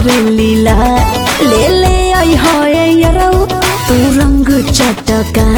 हवे लीला ले ले आई होए यरो तू रंग चटका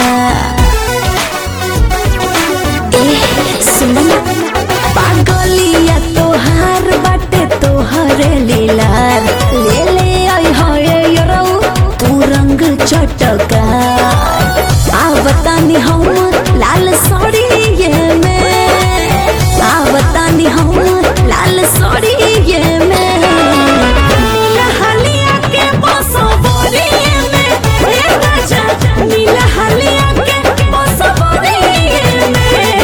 ए सुन पागलिया तोहार बाटे तोहरे लीला ले ले आई होए यरो तू रंग चटका आवतानी हम लाल साड़ी ये में आवतानी हम लाल साड़ी ये में नीला हलिया के बसवरी में हे राजा नीला हलिया के बसवरी में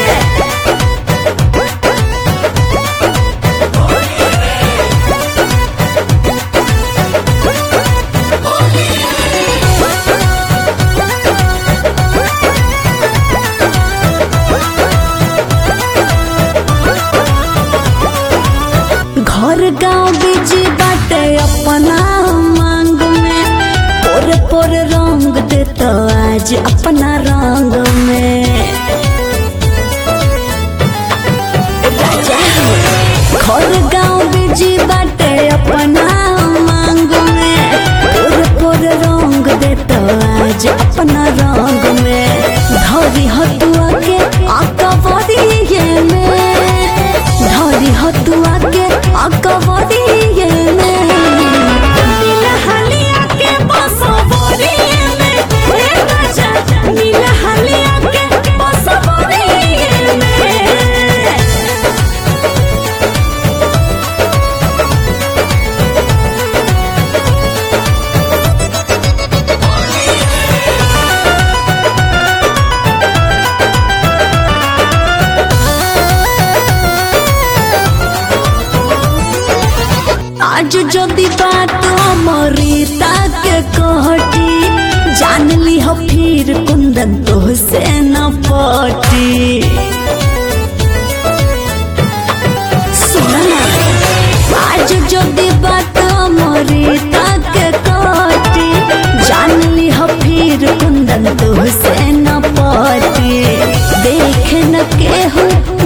घर गांव बीच बाटे अपना मांग में पोर पोर रंग दे तो आज अपना रंग में राजा घर गांव बीच बाटे अपना मांग में पोर पोर रंग दे तो आज अपना रंग में धरी हतुआ के आकवरी में धरी हतुआ के आकवरी में नीला हलिया के बसवरी में हे राजा नीला हलिया के बसवरी में आज जदि बात अमृता के कहटी जान ली हो फिर कुंदन तो से न पटी सुना आज जदि बात अमृता के कहटी जान ली हो फिर कुंदन तो से न पटी देख न केहू